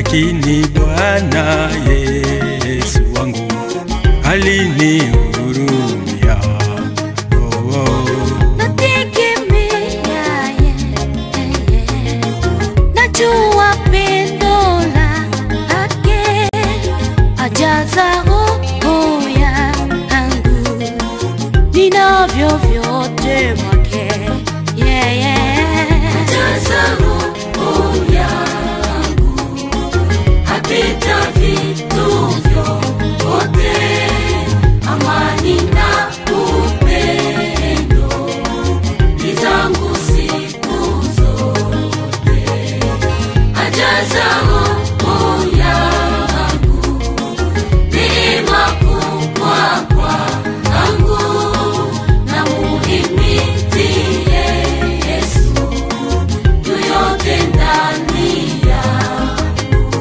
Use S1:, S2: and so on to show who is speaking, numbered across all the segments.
S1: lakini Bwana Yesu wangu alinihurumia. Oh, oh.
S2: Nategemea yeye, najua pendo lake ajaza roho yangu, ninavyo vyote mwake yeye ajaza roho yangu, apita vitu vyote, amani na upendo ni zangu siku zote, ajaza roho yangu, neema kubwa kwangu, na muhimidie Yesu, yu yote ndani yangu.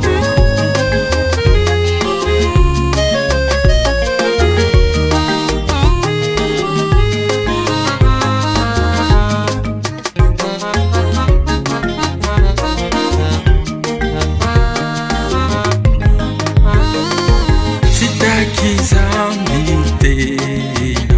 S1: sitaki zambi tena,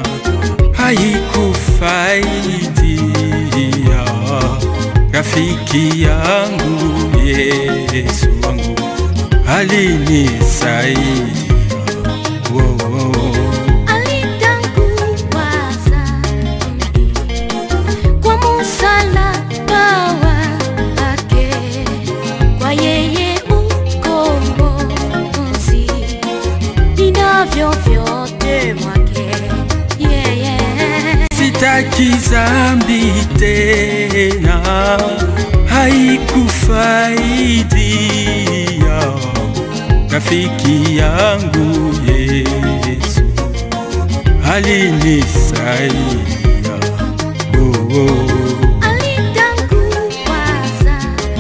S1: haikufaidia rafiki yangu Yesu wangu alinisaidia. Oh, oh.
S2: Alitanguwaza kwa msalaba wake, kwa yeye ukombozi, ninavyo vyote mwake yeye.
S1: sitaki zambi tena, haikufaidia rafiki yangu Yesu alinisaidia. Oh, oh.
S2: Alitanguwaza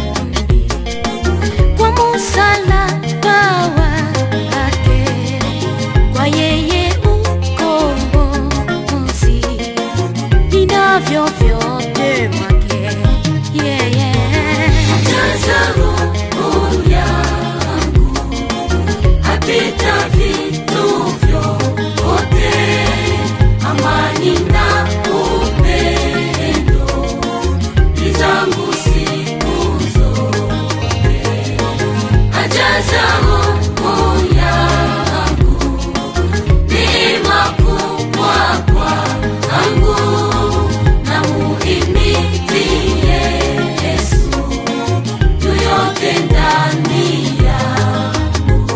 S2: kwa msalaba wake, kwa yeye ukombozi, ninavyo vyote mwake yeye. Ajaza roho yangu, apita vitu vyote, amani na upendo ni zangu siku zote, ajaza roho yangu, neema kubwa kwangu, na muhimidie Yesu, yu yote ndani yangu.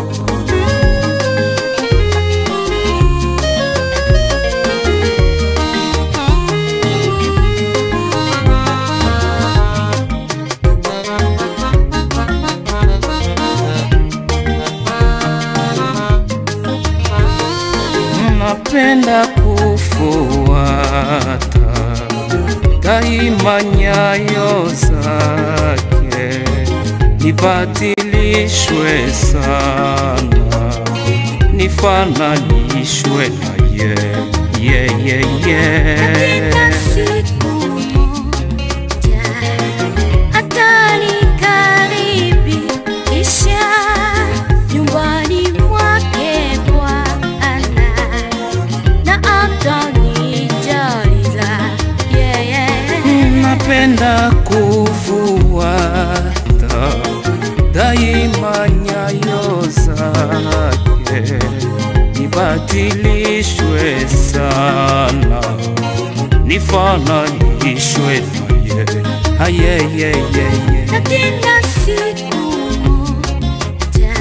S3: napenda kufuata daima nyayo zake, nibatilishwe sana, nifananishwe na ye, ye, ye,
S2: Katika
S3: ye.
S2: siku moja atanikaribisha nyumbani mwake Bwana na atanijaliza yeye.
S3: napenda kufuata daima nyayo zake, nibatilishwe sana, nifananishwe naye ayeyeyeye
S2: Katika siku moja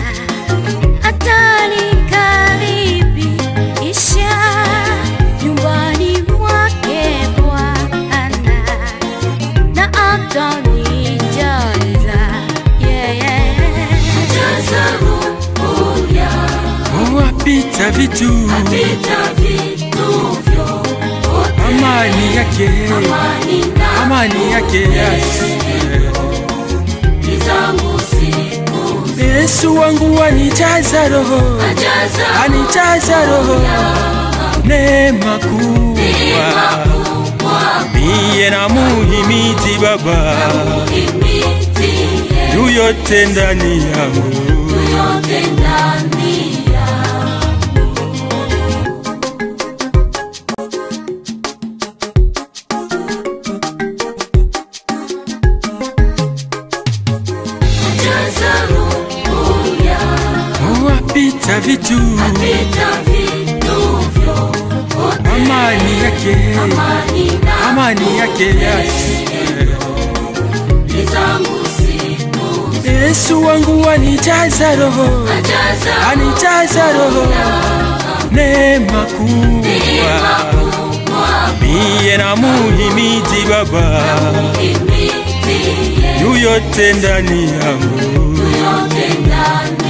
S2: atanikaribisha nyumbani mwake Bwana na atanijaliza yeye. Ajaza roho yangu,
S1: Oh, apita vitu
S2: apita vitu vyote,
S1: amani yake
S2: amani na
S1: amani yake yes.
S2: ni zangu siku
S1: Yesu wangu anijaza roho
S2: ajaza
S1: anijaza roho neema kubwa miye na muhimiti baba
S2: imiti
S1: yuyo yote ndani yangu
S2: yote ndani ya jaza roho ya
S1: wapita vitu
S2: pita vitu vyote
S1: amani yake
S2: amani na
S1: amani yake Yesu
S2: ni zangu siku
S1: Yesu wangu wanijaza roho
S2: ajaza
S1: anijaza roho neema kubwa miye na muhimidi baba
S2: imitie
S1: yu yote ndani yangu
S2: yote ndani